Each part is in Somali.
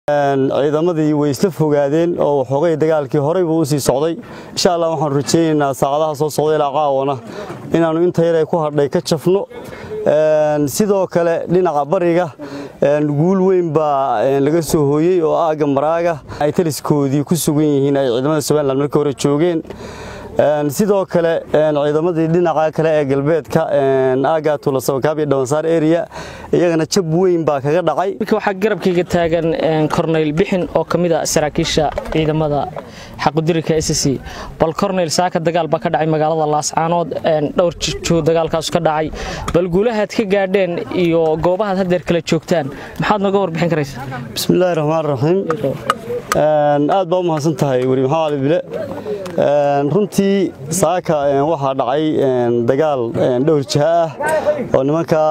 ciidamadii way isla fogaadeen oo waxoogay dagaalkii horey buu u sii socday insha allah waxaanu rajaynaynaa saacadaha soo socda ilaa caawana inaannu inta yar ay ku hadhay ka jafno sidoo kale dhinaca bariga guul weyn baa laga soo hooyey oo aagga maraaga ay taliskoodii ku sugan yihiin ay ciidamada somalilan markii hore joogeen sidoo kale ciidamadii dhinaca kale ee galbeedka aagga tuulasabakaab iyo dhawansaar area iyagana jab weyn baa kaga dhacay waxaa garabkayga taagan korneyl bixin oo ka mid a saraakiisha ciidamada xaqudirika s c bal korneyl saaka dagaal baa ka dhacay magaalada laascaanood dhowr jijoo dagaalkaasu ka dhacay bal guulahaad ka gaadheen iyo goobahaad haddeer kala joogtaan maxaad nooga warbixin karaysa bismillaahi raxmaan raxiim aad baa u mahadsan tahay weri maxamed cali bile runtii saaka waxaa dhacay dagaal dhowr jiha ah oo nimanka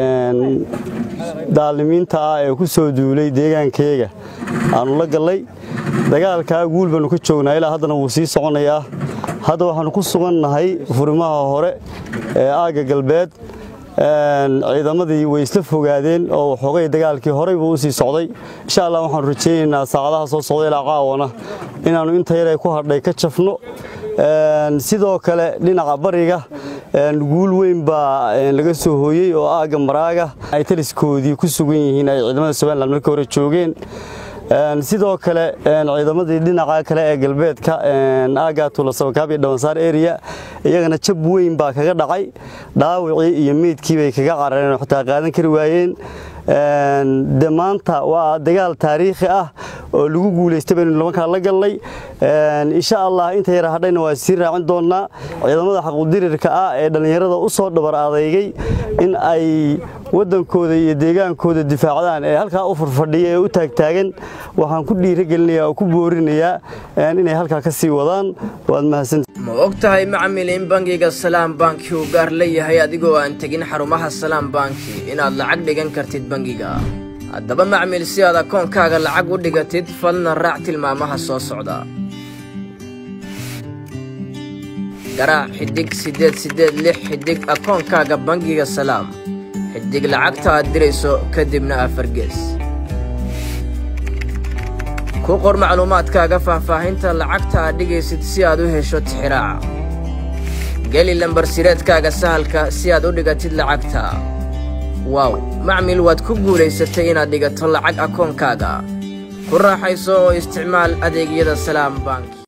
daalimiinta ah ee ku soo duulay deegaankayga aanu la gallay dagaalkaa guul baannu ka joognaa ilaa haddana wuu sii soconayaa hadda waxaannu ku sugannahay furimaha hore ee aagga galbeed ciidamadii way isla fogaadeen oo waxoogay dagaalkii horey buu u sii socday insha allah waxaanu rajaynaynaa saacadaha soo socda ilaa caawana inaannu inta yar ay ku hadhay ka jafno sidoo kale dhinaca bariga guul weyn baa laga soo hooyey oo aagga maraaga ay taliskoodii ku sugan yihiin ay ciidamada somalilan markii hore joogeen sidoo kale ciidamadii dhinaca kale ee galbeedka aagga tuulasabakaab iyo dhawansaar area iyagana jab weyn baa kaga dhacay dhaawacii iyo meydkii bay kaga carareen oo xitaa qaadan kari waayeen de maanta waa dagaal taariikhi ah oo lagu guulaystay baynu nimankaa la gallay insha allah inta yara hadhayna waa sii raacin doonnaa ciidamada xaquudirirka ah ee dhallinyarada u soo dhabar adeygay in ay waddankooda iyo deegaankooda difaacdaan ee halkaa u furfadhiya ee u taagtaagan waxaan ku dhiiragelinayaa oo ku boorinayaa inay halkaa ka sii wadaan waad mahadsantii ma og tahay macmil in bangiga salaam banki uu gaar leeyahay adigoo aan tegin xarumaha salaam banki inaad lacag dhigan kartid bangiga haddaba macmil si aad akoonkaaga lacag u dhigatid fadlan raac tilmaamaha soo socda garaac xidhig siddeed siddeed lix xidhig akoonkaaga bangiga salaam xidhig lacagta aad dirayso kadibna afargees ku qor macluumaadkaaga faahfaahinta lacagta aad dhigaysid si aad u hesho tixiraaca geli lambarsireedkaaga sahalka si aad u dhigatid lacagta waaw macmil waad ku guulaysatay inaad dhigato lacag akoonkaaga ku raaxayso oo isticmaal adeegyada salaam bank